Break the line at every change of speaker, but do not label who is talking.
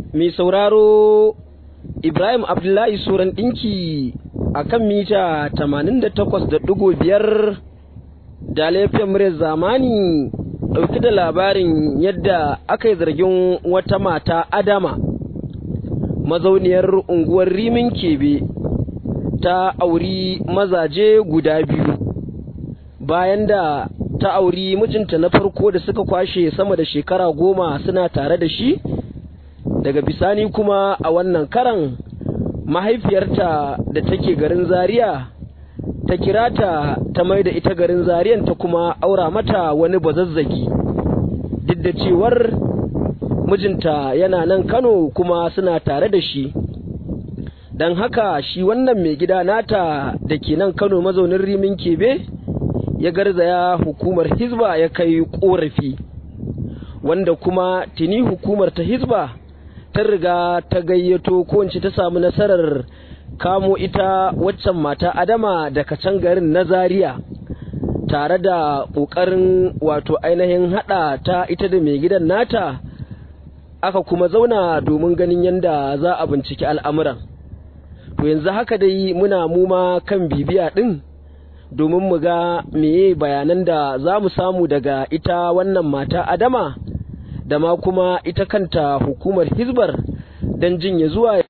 mai sauraro Ibrahim Abdullahi Suran ɗinki a kan mita 88.5 da laifin muryar zamani ɗauki da labarin yadda aka yi zargin wata mata Adama mazauniyar unguwar Rimin Kebe ta auri mazaje guda biyu bayan da ta auri mijinta na farko da suka kwashe sama da shekara goma suna tare da shi daga bisani kuma a wannan karan mahaifiyarta da take garin zaria ta kira ta ta mai da ita garin zariyan ta kuma aura mata wani bazazzagi duk da cewar mijinta yana nan kano kuma suna tare da shi don haka shi wannan mai gida nata da ke nan kano mazaunin rimin kebe ya garzaya hukumar hizba ya kai korafi wanda kuma tuni hukumar ta hizba ta riga ta gayyato ko ta samu nasarar kamo ita waccan mata adama daga can garin na zaria tare da ƙoƙarin wato ainihin haɗa ta ita da mai gidan nata aka kuma zauna domin ganin yadda za a binciki al'amuran to yanzu haka dai muna muma kan bibiya ɗin domin mu ga meye bayanan da za mu samu daga ita wannan mata adama da ma kuma ita kanta hukumar hizbar don jin ya zuwa